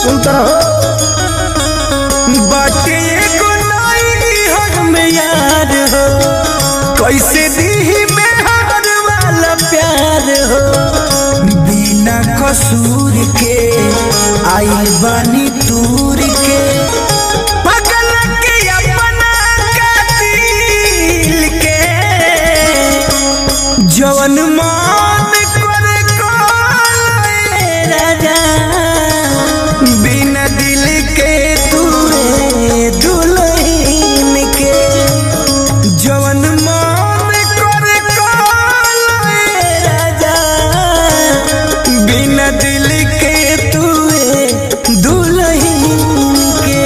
सुनता रहो बाटे एगो नाई हम यार हो कैसे दी बेहर वाला प्यार हो बिना कसूर के आई बानी दूर के पगल के अपना कातिल के जवन मान करे कोई राजा बिना दिल के तूरे दुल्हन के जवन मान करे कोई राजा बिना दिल के तूरे दुल्हन के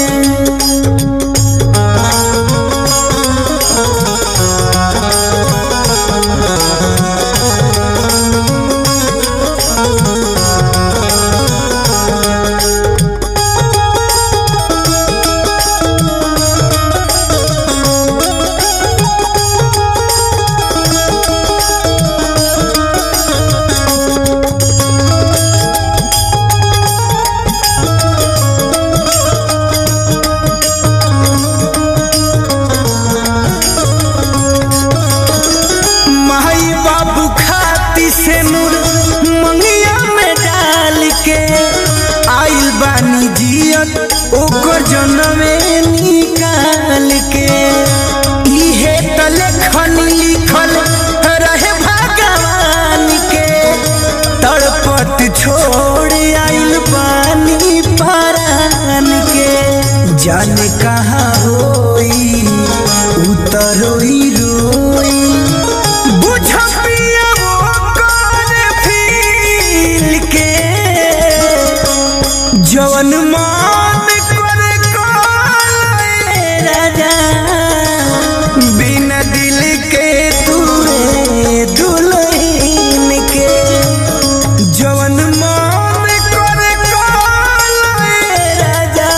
माई बाबू खाती से नूर मंगिया में डाल के आइल बानी जियत ओकर जनमे निकाल के इहे त लेखन लिखल रहे भगवान के तड़पत छोड़ आइल पानी परान के जाने कहाँ होई उतरोई रोई बुझ पिया वो कौन फील के जवन मान करे कोई राजा बिना दिल के तूरे दुल्हन के जवन मान करे कोई राजा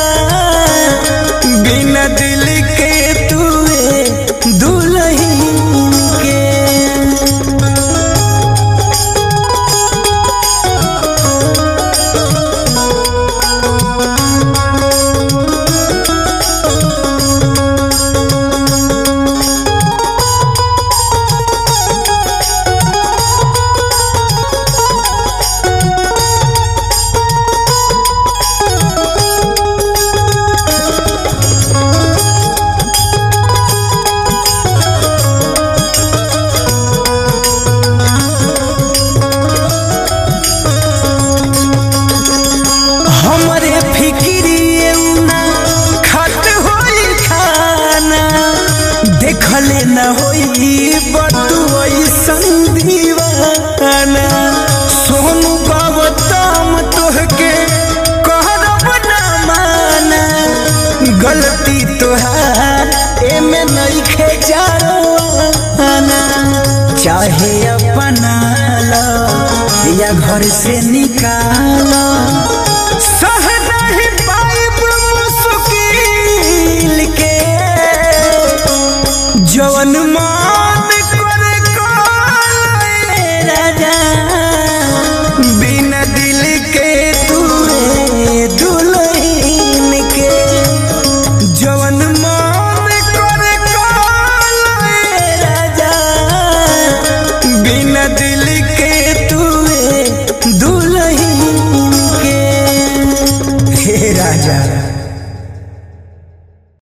बिना दिल के तूरे दुल्हन के हमरे फिक्री ना खत होई खाना देखले न होई बटुई संदीवाना सोनू गौतम तोहके कहरब ना माना गलती तोहार एमे नइखे जाना चाहे अपना लो या घर से निकालो सह नहीं पाइब मुश्किल के जवन माँ